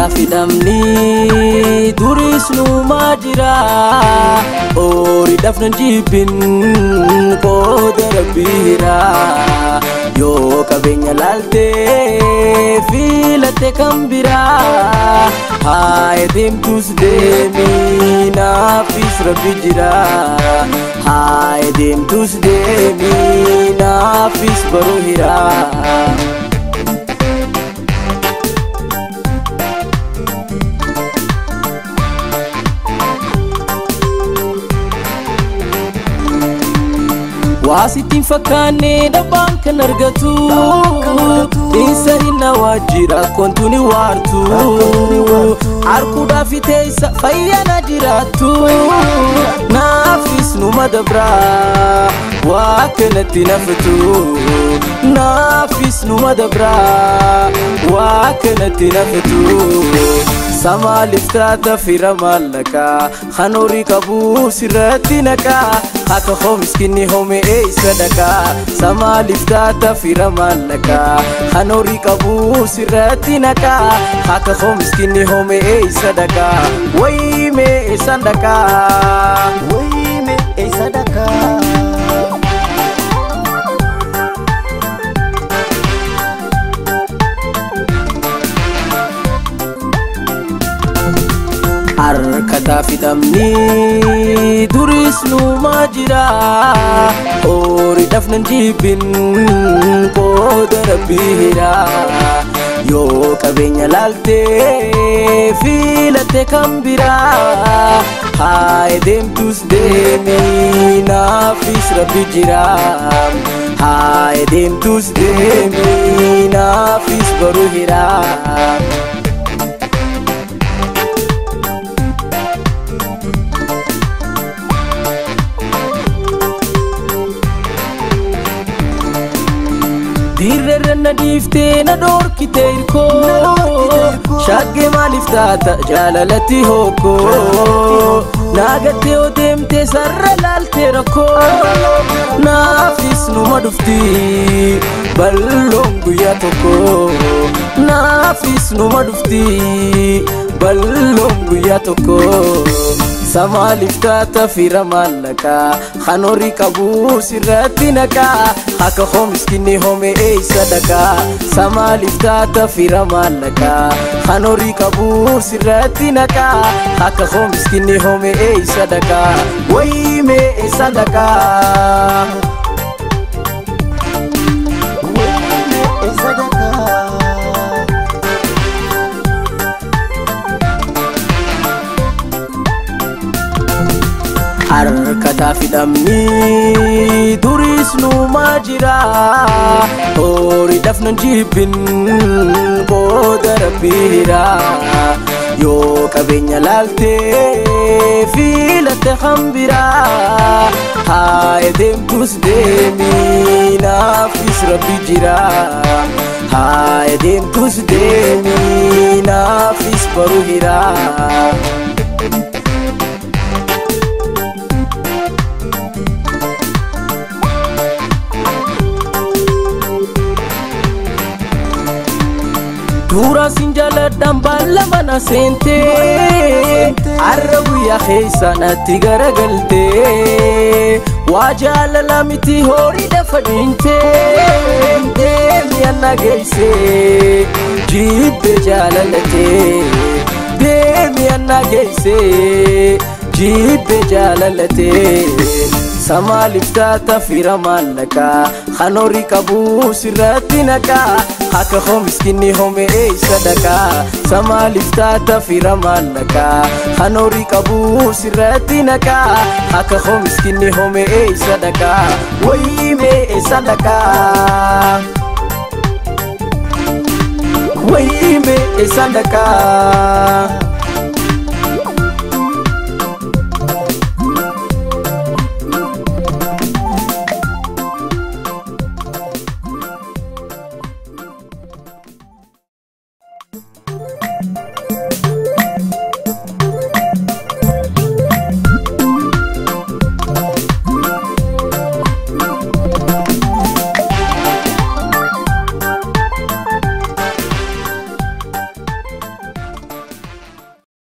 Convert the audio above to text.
Harkataa fidamni duris numaa jira Horii dafnan jibbin qooda rabbiira Yoo qabeenya laaltee filatte kan biraa Haa deemtus deemi naafis rabbi jira Haa deemtus deemi naafis baruu hiraa waa sittiin fakkaanne dhabbaan kan argatu dhiinsa hinna waajjira kontuni waartu harkuudhaaf teessa fayyana jiraattu naafis numa dabraa waa kanatti nafatu naafis numa dabraa waa kanatti nafatu samaa liftaata fira maallaqaa kan horii qabuu sirratti naqaa akka hoo miskinni home eeysa dhaqaa samaa liftaata fira maallaqaa kan horii qabuu sirratti naqaa akka hoo miskinni home eeysa dhaqaa wayimee eessan dhaqaa Wayime eessa dhaqaa? harkataa fidamni duris numaa jira horii dafnan jibbin qooda rabbiira yoo qabeenya laaltee filatte kan biraa haa deemtus deemi naafis rabbi jira haa deemtus deemi naafis baruu hiraa Dirreerra na dhiiftee na dhoorkite hirkoo Shaggee maaliif taata jaalalatti hokkoo Naagattee yoo deemtee sarara laaltee rakkoo Naafis numa dhufti balloon guyyaa tokko Naafis numa dhufti balloon guyyaa tokko Samaa liftaata fira maallaqaa kan horii qabuu sirratti naqaa akka hoo miskinni home eeysa dhaqaa Samaa liftaata fira maallaqaa kan horii qabuu sirratti naqaa akka hoo miskinni home eeysa dhaqaa wayimee eessa dhaqaa Wayime eessa dhaqaa? harkataa fidamni duris numaa jira horii dafnan jibbin qooda rabbiira yoo qabeenya laaltee filatte kan biraa haa deemtus deemi naafis rabbi jira haa deemtus deemi naafis baruu hiraa Duuraasin jaaladhaan baala mana seentee Har'a guyyaa keessa natti garagaltee Waa jaalala miti horii dafa dhiintee Deemi anna geessee jibbe jaalalatee Deemi anna geessee jibbe jaalalatee Samaa liftaata fira maallaqaa kan horii qabuu sirratti naqaa akka hoo miskinni home eeysa dhaqaa Samaa liftaata fira maallaqaa kan horii qabuu sirratti naqaa akka hoo miskinni home eeysa dhaqaa wayimee eessa dhaqaa wayimee eessa dhaqaa